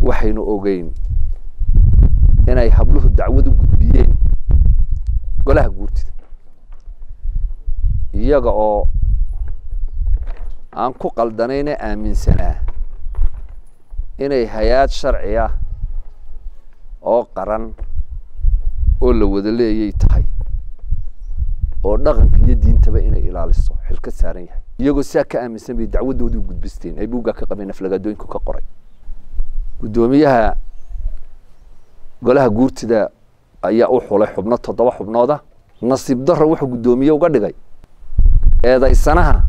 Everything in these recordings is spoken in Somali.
waxaynu ogeyn inay habluhu dacwad u gudbiyeen golaha guurtida iyaga oo aan ku qaldanayna aaminsanaa inay hay-aad sharci ah oo qaran oo la wada leeyay tahay oo dhaqanka iyo diintaba inay ilaaliso xil ka saaran yahay iyagoo sidaa ka aaminsan bay dacwaddoodii u gudbisteen ay buuggaa ka qabeen aflagaadooyinku ka qoray guddoomiyaha golaha guurtida ayaa u xulay xubno toddoba xubnooda nasiib darro wuxuu guddoomiye uga dhigay eedaysanaha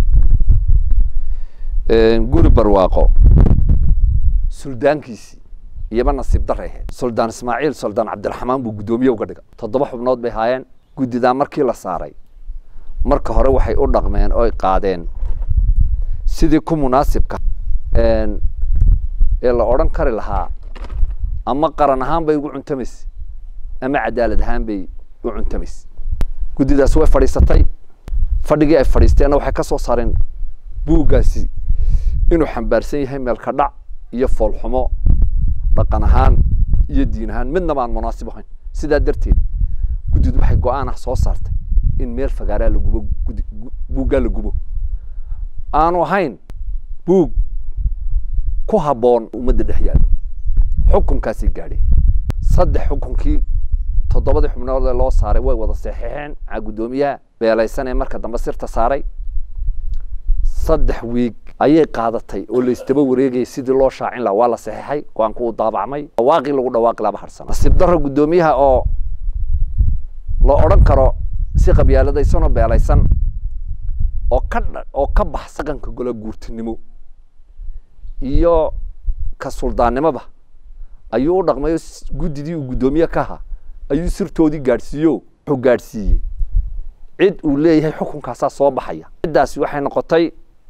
guri barwaaqo suldaankiisii iyaba nasiib darray ahayd suldaan ismaaciil suldaan cabdiraxmaan buu guddoomiye uga dhigay toddoba xubnood bay haayeen guddidaa markii la saaray marka hore waxay u dhaqmeen oy qaadeen sidii ku munaasibka ee la odhan kari lahaa ama qaran ahaan bay ugu cuntamayse ama cadaalad ahaan bay u cuntamayse guddidaasi way fadhiisatay fadhigii ay fadhiisteenna waxay ka soo saareen buuggaasi inuu xambaarsan yahay meelka dhac iyo foolxumo dhaqan ahaan iyo diin ahaan midnaba aan munaasib ahayn sidaa darteed guddidu waxay go-aan ah soo saartay in meel fagaaraa la gubo buuggaa la gubo aanu ahayn buug ku habboon ummadda dhex yaallo xukunkaasay gaadheen saddex xukunkii toddobadii xubnood ee loo saaray way wada saxiixeen aa guddoomiyaha beelaysan ee marka dambe sirta saaray saddex wiig ayay qaadatay oo la isdaba wareegayay sidii loo shaacin laha waa la saxiixay go-aanku uu daabacmay dhawaaqii lagu dhawaaqi laba harsana nasiib darro guddoomiyaha oo la odhan karo si qabyaaladaysanoo beelaysan oo ka oo ka bax saqanka gola guurtinimo iyo ka suldaannimoba ayuu u dhaqmayo guddidii uu guddoomiye ka ahaa ayuu sirtoodii gaadhsiiyo wuxuu gaadhsiiyey cid uu leeyahay xukunkaasaa soo baxaya ciddaasi waxay noqotay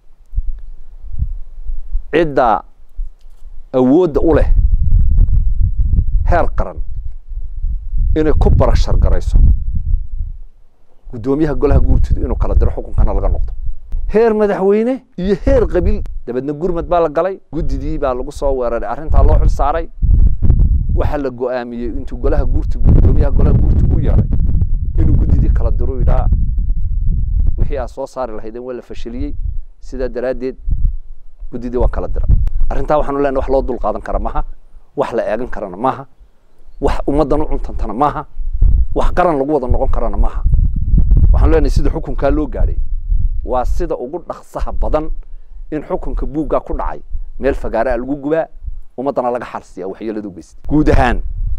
cidda awoodda u leh heer qaran inay ku barashar garayso guddoomiyaha golaha guurtidu inuu kala diro xukunkana laga noqdo heer madaxweyne iyo heer qabiil dabeedna gurmad baa la galay guddidii baa lagu soo weeraray arrintaa loo xil saaray waxaa la go-aamiyey intuu golaha guurtigu guddoomiyaha golaha guurtigu u yeedhay inuu guddidii kala diro yidhaa wixii aad soo saari lahaydeen waa la fashiliyey sidaa daraaddeed guddidii waa kala dira arrintaa waxaanu leenahay wax loo dul qaadan kara maaha wax la eegan karana maaha wax ummaddan u cuntantana maaha wax qaran lagu wada noqon karana maaha waxaanu leenahay sida xukunkaa loo gaadhay waa sida ugu dhaqsaha badan in xukunka buuggaa ku dhacay meel fagaaraa lagu gubaa ummaddana laga xalsiyaa waxyeeladu geysta guud ahaan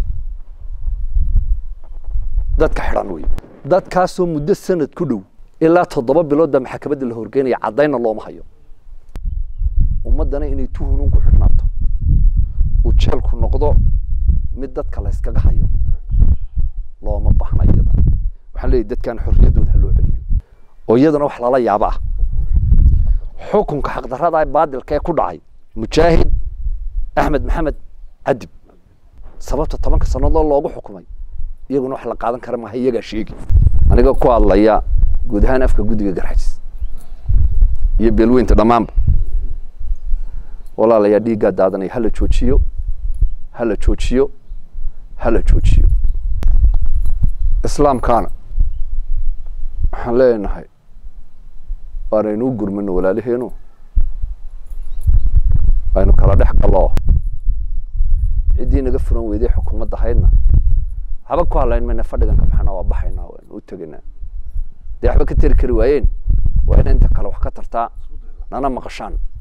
dadka xidhan wey dadkaasoo muddo sanad ku dhow ilaa toddoba bilood baa maxakamadda la horgeynaya caddayna looma hayo ummaddana inay tuhunun ku xidhnaato uu jeelku noqdo mid dadka la yskaga hayo looma baahna iyadana waxaan leeyahy dadkan xorriyaddooda ha loo celiyo oo iyadana wax lala yaabo ah xukunka xaqdarrada ee baadilka ee ku dhacay mujaahid axmed maxamed cadib sababta tobanka sannadood loogu xukumay iyaguna wax la qaadan kara maaha iyagaa sheegi aniga ku hadlaya guud ahaan afka guddiga garxajis iyo beelweynta dhammaanba walaalayaa dhiiggaa daadanaya hala joojiyo hala joojiyo hala joojiyo islaamkaana waxaan leenahay waanaynu u gurmano walaalaheenu aynu kala dhex gallo ciddii naga furan weyday xukuumadda haydna waxba ku hadlayn mayna fadhigan ka baxana waa baxaynaa waynu u tegaynaa dee waxba ka teri kari waayeen waa ina inta kale wax ka tartaa nana maqashaan